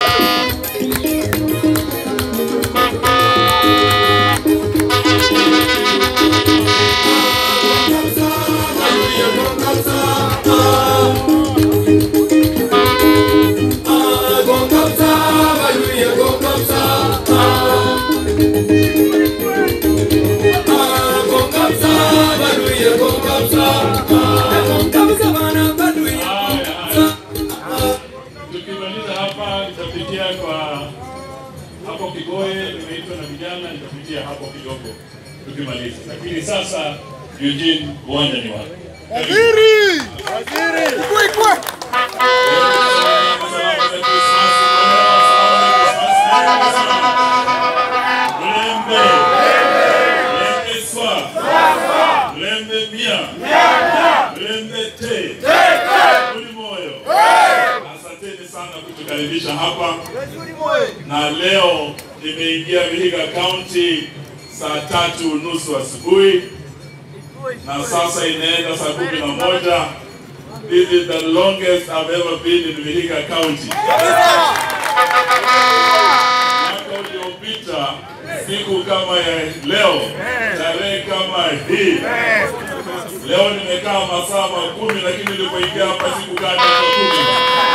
Tukimaliza hapa nitapitia kwa hapo Kigoye, nimeitwa na vijana, nitapitia hapo kidogo tukimaliza, lakini sasa Eugene, uwanja ni wako. Waziri! Waziri! Kwe kwe! Mlembe, mlembe swa, mlembe mia, mlembe te, uli moyo. Asanteni sana kutukaribisha hapa, na leo nimeingia Vihiga County saa tatu nusu asubuhi na sasa inaenda saa kumi na moja. This is the longest I've ever been in Vihiga County. Mwaka uliopita siku kama ya leo, tarehe kama hii, leo nimekaa masaa makumi, lakini nilipoingia hapa sikukaa dakika kumi.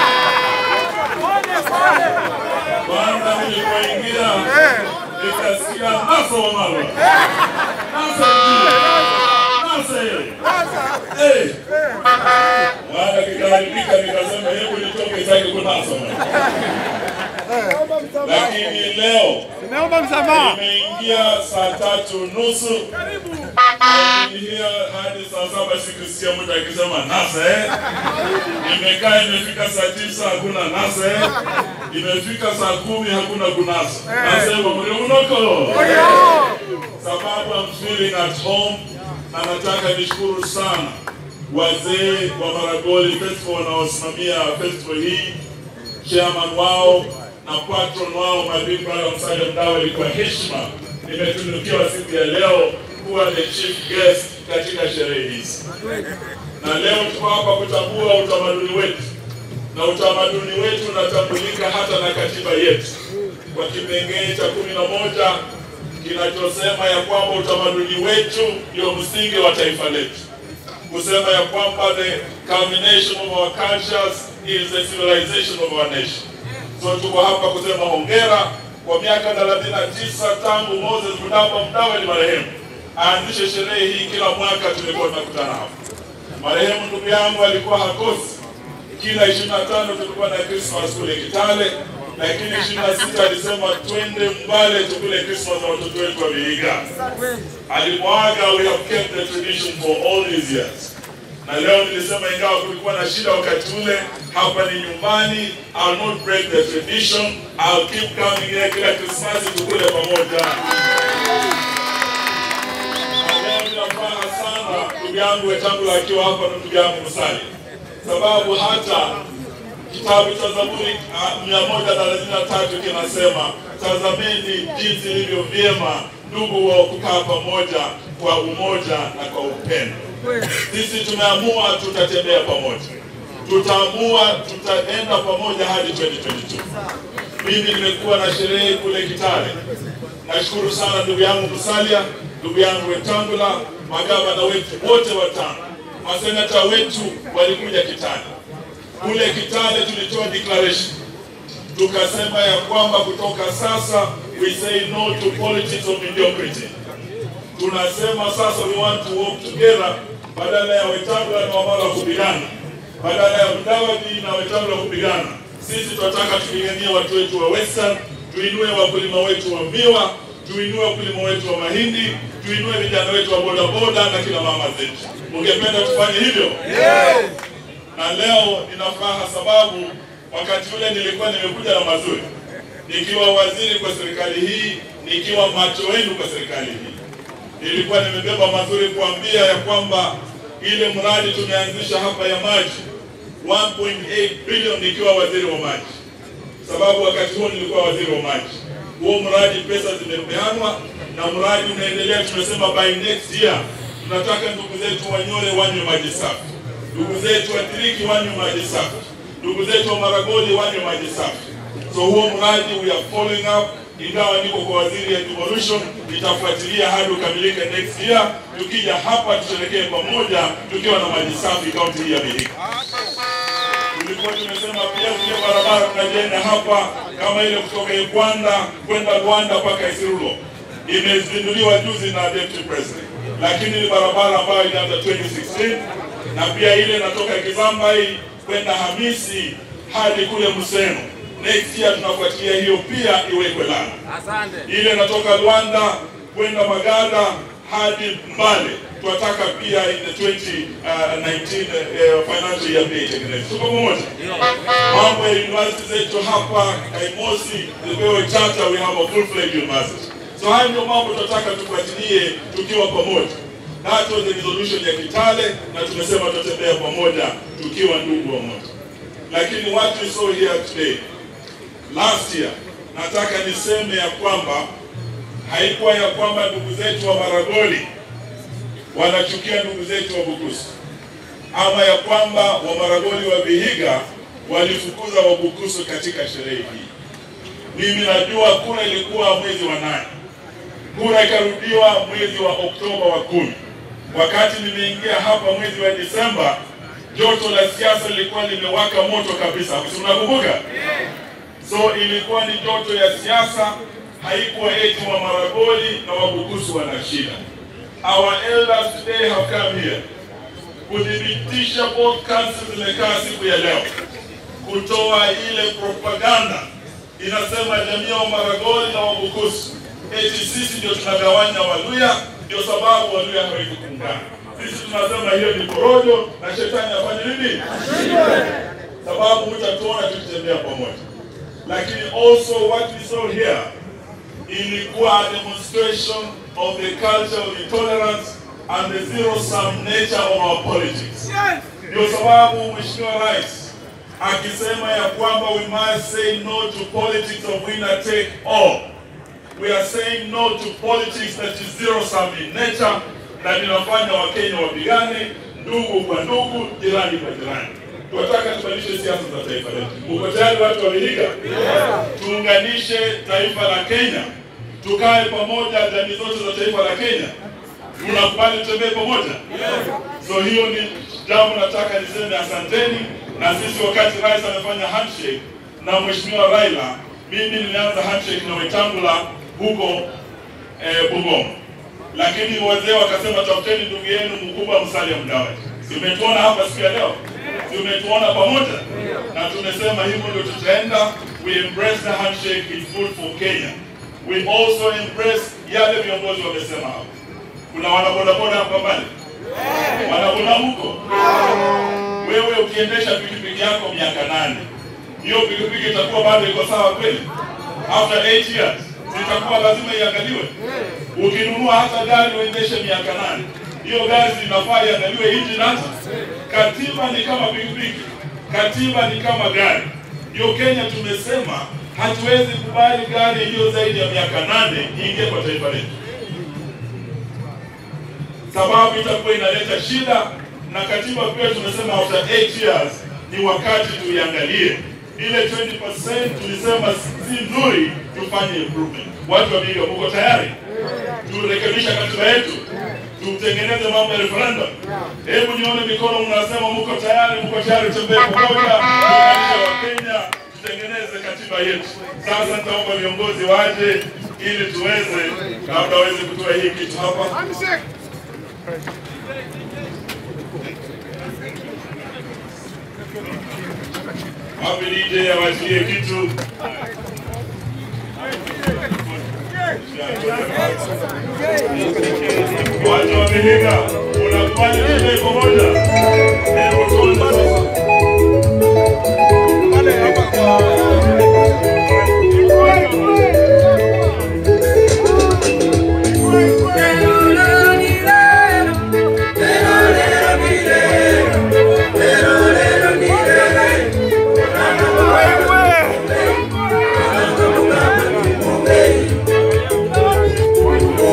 Kwanza nilipoingia nikasikia naso wa marwa nasa nasa eh baada kikaharibika, nikasema hebu nitoke sitaki kunasa lakini leo Nimeomba msamaha. nimeingia saa tatu nusu Niliingia hadi saa saba sikusikia mtu akisema nasa eh. Nimekaa imefika saa tisa hakuna nasa eh. Imefika saa kumi hakuna kunasa. Nasema mri unoko sababu I'm feeling at home na nataka nishukuru sana wazee wa Maragoli Festival wanaosimamia festival hii chairman wao na patron wao my big brother Msalia Mdawali, kwa heshima nimetunukiwa siku ya leo kuwa the chief guest katika sherehe hizi, na leo tuko hapa kutambua utamaduni wetu, na utamaduni wetu unatambulika hata na katiba yetu kwa kipengee cha kumi na moja kinachosema ya kwamba utamaduni wetu ndio msingi wa taifa letu kusema ya kwamba the culmination of our cultures is the civilization of our nation. So tuko hapa kusema hongera kwa miaka 39 tangu Moses Mudamba Mudawali marehemu aanzishe sherehe hii. Kila mwaka tulikuwa tunakutana hapa. Marehemu ndugu yangu alikuwa hakosi, kila 25 tulikuwa na Christmas kule Kitale, lakini 26 alisema twende Mbale tukule Christmas na watoto wetu wa Vihiga. Alimwaga, we have kept the tradition for all these years. Na leo nilisema ingawa kulikuwa na shida wakati ule, hapa ni nyumbani. I'll not break the tradition. I'll keep coming here kila Krismasi tukule pamoja. Na leo nina furaha sana ndugu yangu Wetangula akiwa hapa na ndugu yangu Musali, sababu hata kitabu cha Zaburi ah, mia moja thelathini na tatu kinasema tazameni jinsi ilivyo vyema ndugu wa kukaa pamoja kwa umoja na kwa upendo. Sisi tumeamua tutatembea pamoja, tutaamua tutaenda pamoja hadi 2022. Mimi nimekuwa na sherehe kule Kitale. Nashukuru sana ndugu yangu Musalia, ndugu yangu Wetangula, magavana wetu wote watano, masenata wetu walikuja Kitale. Kule Kitale tulitoa declaration tukasema ya kwamba kutoka sasa we say no to politics of mediocrity. Tunasema sasa we want to work together, badala ya Wetangula na Wamala kupigana, badala ya Mudavadi na Wetangula kupigana. Sisi tunataka tupiganie watu wetu wa Western, tuinue wakulima wetu wa miwa, tuinue wakulima wetu wa mahindi, tuinue vijana wetu wa bodaboda na kina mama zetu. Ungependa tufanye hivyo? na leo nina furaha sababu wakati ule nilikuwa nimekuja na mazuri, nikiwa waziri kwa serikali hii, nikiwa macho wenu kwa serikali hii, nilikuwa nimebeba mazuri kuambia ya kwamba ile mradi tumeanzisha hapa ya maji 1.8 bilioni nikiwa waziri wa maji, sababu wakati huo nilikuwa waziri wa maji. Huo mradi pesa zimepeanwa na mradi unaendelea. Tumesema by next year tunataka ndugu zetu Wanyore wanywe maji safi ndugu zetu Watiriki wanywe maji safi, ndugu zetu wa Maragoli wanywe maji safi. So huo mradi we are following up, ingawa niko kwa waziri ya devolution, itafuatilia hadi ukamilike next year. Tukija hapa tusherekee pamoja tukiwa na maji safi kaunti hii ya Vihiga. Tulikuwa tumesema pia zile barabara tunajenga hapa kama ile kutoka Uganda kwenda Rwanda mpaka Isirulo imezinduliwa juzi na deputy president, lakini ni barabara ambayo ilianza 2016 na pia ile inatoka Kizambai kwenda Hamisi hadi kule Museno. Next year tunafuatilia hiyo pia iwekwe lami. Ile inatoka Rwanda kwenda Magada hadi Mbale tunataka pia in the 2019 uh, financial year pia itengenezwe. Tuko pamoja? Mambo ya university zetu hapa Kaimosi zipewe charter, we have a full fledged university. So hayo ndio mambo tunataka tufuatilie tukiwa pamoja. That was the resolution ya Kitale na tumesema tutatembea pamoja tukiwa ndugu wamoja. Lakini what we saw here today last year, nataka niseme ya kwamba haikuwa ya kwamba ndugu zetu wa Maragoli wanachukia ndugu zetu wa Bukusu ama ya kwamba wa Maragoli wa Vihiga walifukuza Wabukusu katika sherehe hii. Mimi najua kura ilikuwa mwezi wa nane, kura ikarudiwa mwezi wa Oktoba wa kumi. Wakati nimeingia hapa mwezi wa Disemba, joto la siasa lilikuwa limewaka moto kabisa, si mnakumbuka? So ilikuwa ni joto ya siasa, haikuwa eti wa Maragoli na Wabukusu wana shida. Our elders today have come here kudhibitisha both councils zimekaa siku ya leo kutoa ile propaganda inasema jamii ya Maragoli na Wabukusu eti sisi ndio tunagawanya Waluya, ndio sababu Waluya hawezi kuungana. Sisi tunasema hiyo ni porojo na shetani afanye nini? Sababu mtatuona tukitembea pamoja, lakini also what we saw here ilikuwa a demonstration of the culture of intolerance and the zero-sum nature of our politics. Ndio sababu Mheshimiwa Rais akisema ya kwamba we must say no to politics of winner take all. We are saying no to politics that is zero-sum in nature, na linafanya Wakenya wapigane ndugu kwa ndugu, jirani kwa jirani. Tunataka tubadilishe siasa za taifa letu. Uko tayari watu wa Vihiga? Tuunganishe taifa la Kenya, tukae pamoja, jamii zote za taifa la Kenya. Tunakubali tutembee pamoja? So hiyo ni jambo nataka niseme asanteni. Na sisi wakati rais amefanya handshake na mheshimiwa Raila, mimi nilianza handshake na Wetangula huko eh, Bungoma, lakini wazee wakasema tafuteni ndugu yenu mkubwa Musalia Mudavadi. Tumetuona hapa siku ya leo, tumetuona pamoja na tumesema hivyo ndio tutaenda. We embrace the handshake, it's good for Kenya. We also embrace yale viongozi wamesema hapa. Kuna wanabodaboda hapa mbali, wanaboda huko. Wewe ukiendesha pikipiki yako miaka nane, hiyo pikipiki itakuwa bado iko sawa kweli? After 8 years zitakuwa lazima iangaliwe. Ukinunua hata gari uendeshe miaka nane, hiyo gari zinafaa iangaliwe engine hata. Katiba ni kama pikipiki, katiba ni kama gari. Hiyo Kenya tumesema hatuwezi kubali gari iliyo zaidi ya miaka nane iingie kwa taifa letu sababu itakuwa inaleta shida, na katiba pia tumesema after 8 years ni wakati tuiangalie ile 20% tulisema si nzuri, tufanye improvement. Watu wa Vihiga, muko tayari turekebisha katiba yetu, tutengeneze mambo ya referendum? Hebu nione mikono, mnasema muko tayari, muko tayari, tembee pamoja, tuunganishe Wakenya, tutengeneze katiba yetu. Sasa nitaomba viongozi waje ili tuweze labda waweze kutoa hii kitu hapa. Wapi DJ awachilie kitu? Watu wa Vihiga, unakubali tutembee pamoja? Hebu tuone sasa.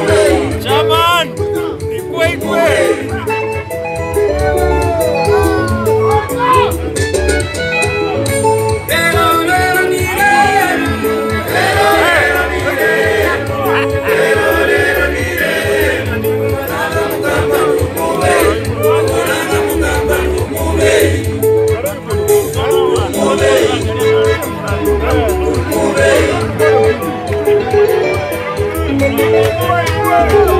Chairman, ikwe ikwe. Kumbe